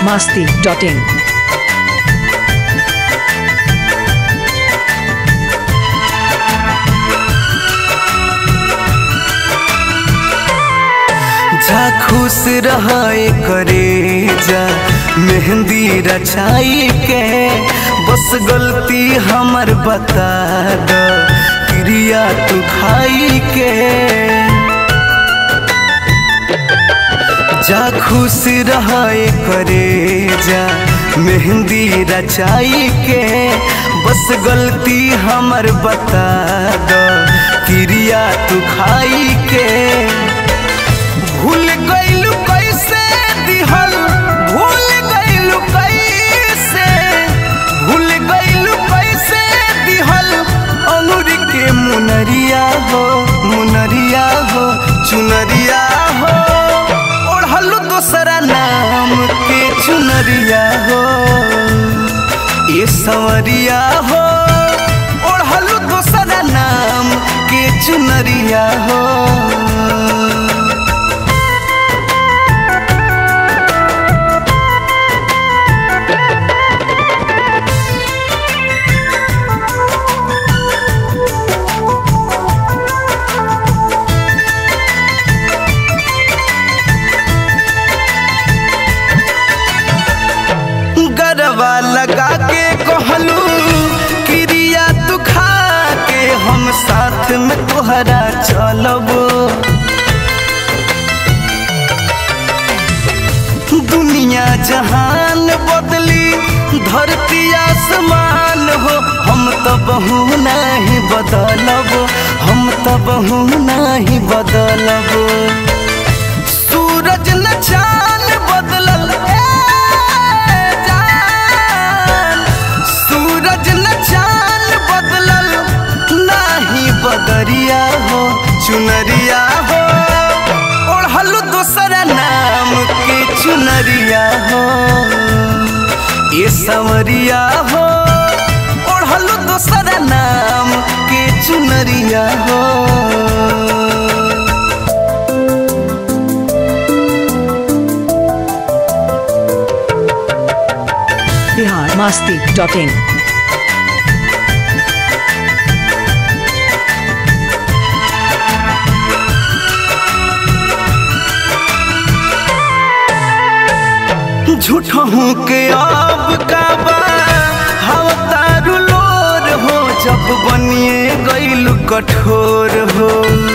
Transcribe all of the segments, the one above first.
masti.in. जा खुश रहे करे जा मेहंदी रचाई के बस गलती हमर बता द क्रिया तू खाई के जा खुश रहे करे जा मेहंदी रचाई के बस गलती हमर बता द क्रिया तू खाई के भूल गइलू कैसे दिहल भूल गइलू कैसे भूल गइलू कैसे दिहल अंगूर के मुनरिया हो मुनरिया हो चुनरिया हो ओढ़लू दोसरा नाम के चुनरिया हो ये संवरिया हो ओढ़लू दोसरा नाम के चुनरिया हो गरबा लगा के कहलू क्रिया तू खा के हम साथ में तोहरा चलब दुनिया जहान बदली धरती आसमान हो हम तो बहु नहीं बदलब हम तो बहु नहीं बदलब सूरज न चांद बदलल ए जान सूरज न चांद बदलल नाही बदरिया हो चुनरिया हो ओढ़ल दोसरा नाम के चुनरिया हो ये संवरिया हो ओढ़ल दोसरा नाम के चुनरिया हो Bihar masti.in. झूठों के अब का बा हवा तारू लोर हो जब बनिए गइल कठोर हो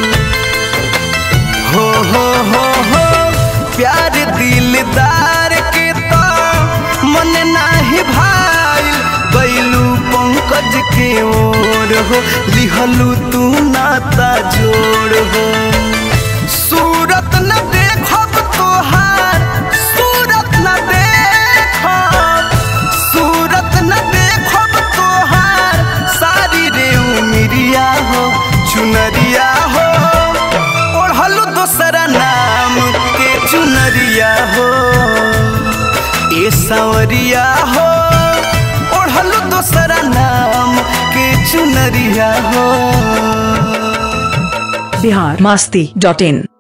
हो हो हो हो प्यार दिलदार के तो मन नाही भाई गइलू पंकज के ओर हो लिहलू तू नाता जोड़ हो सूरत न देखब तोहार सूरत न देखब सूरत न देखब तोहार सारी रे उमिरिया हो चुनरिया हो ओढ़लू दोसरा नाम के चुनरिया हो ए सांवरिया हो ओढ़लू दोसरा नाम के चुनरिया हो Bihar masti.in.